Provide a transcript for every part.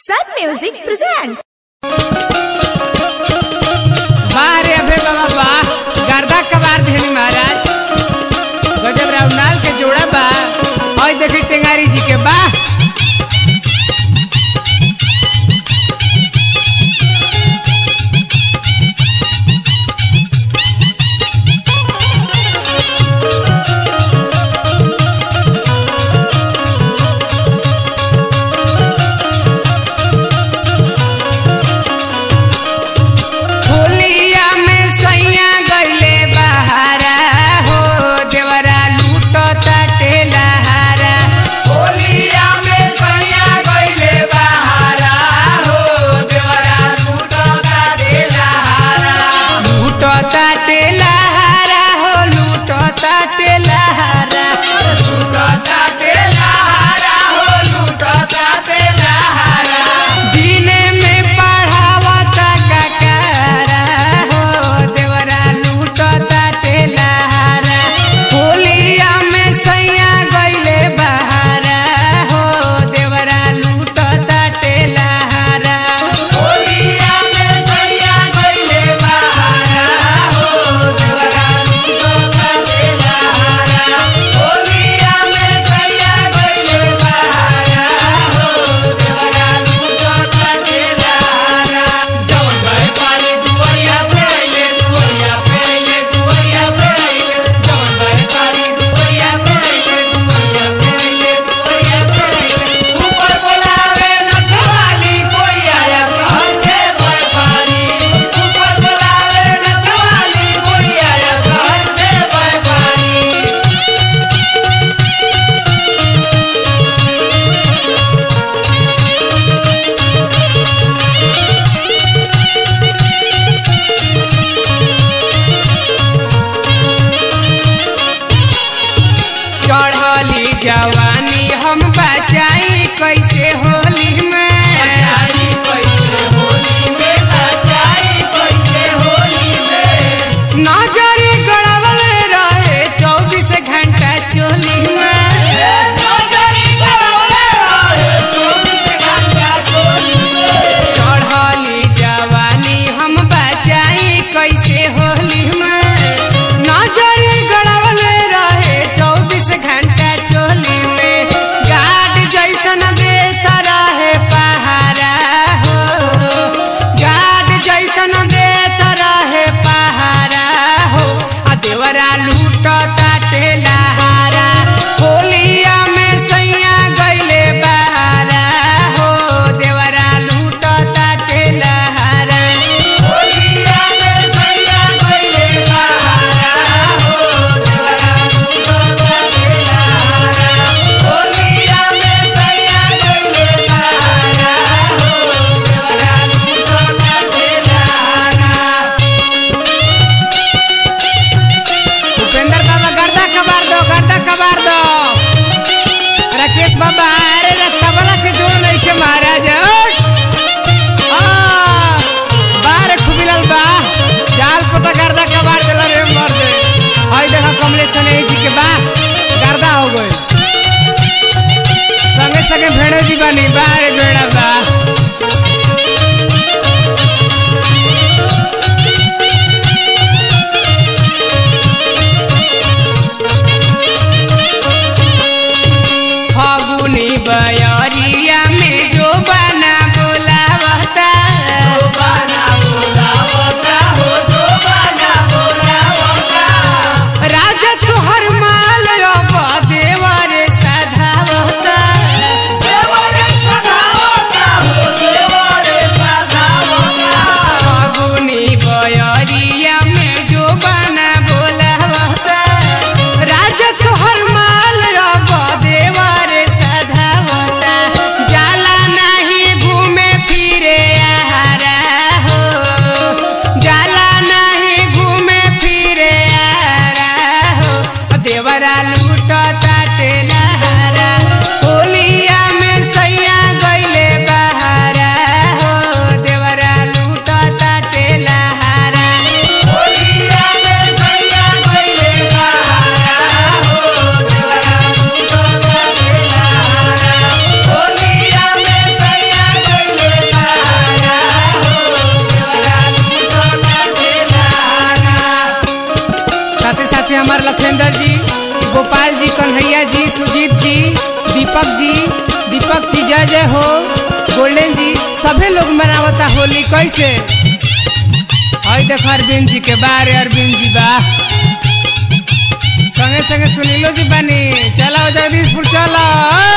Sun Music presents. वाह रे अभे बाबा वाह गर्दा कबार देनी महाराज गजब राउंडाल के जोड़ा बा और देखी टेंगारी जी के बा दीपक जी दीपक जी जय जय हो गोल्डन जी सभी लोग मनावता होली कैसे हई देख अरविंद जी के बारे अरविंद जी बा संगे संगे सुनीलो जी बानी चला जगदीशपुर चला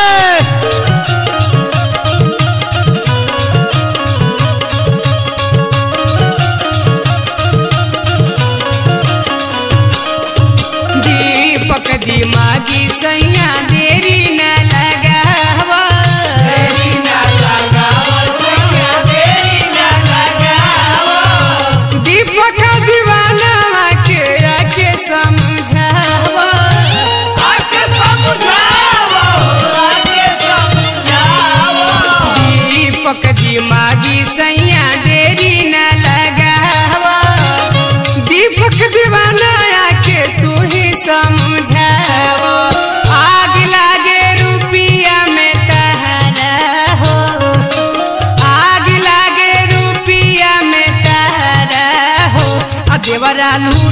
दीपक दिमागी सैया देरी न लगावा देरी न लगावा सैया देरी न लगावा दीपक दीवाना के आके समझावा आके समझावा आके समझावा दीपक दिमागी सैया देरी न लगावा दीपक दीवाना आके तू ही समझावो आग लागे रुपिया में तहरा हो आग लागे रुपिया में तहरा हो आ देवरा लू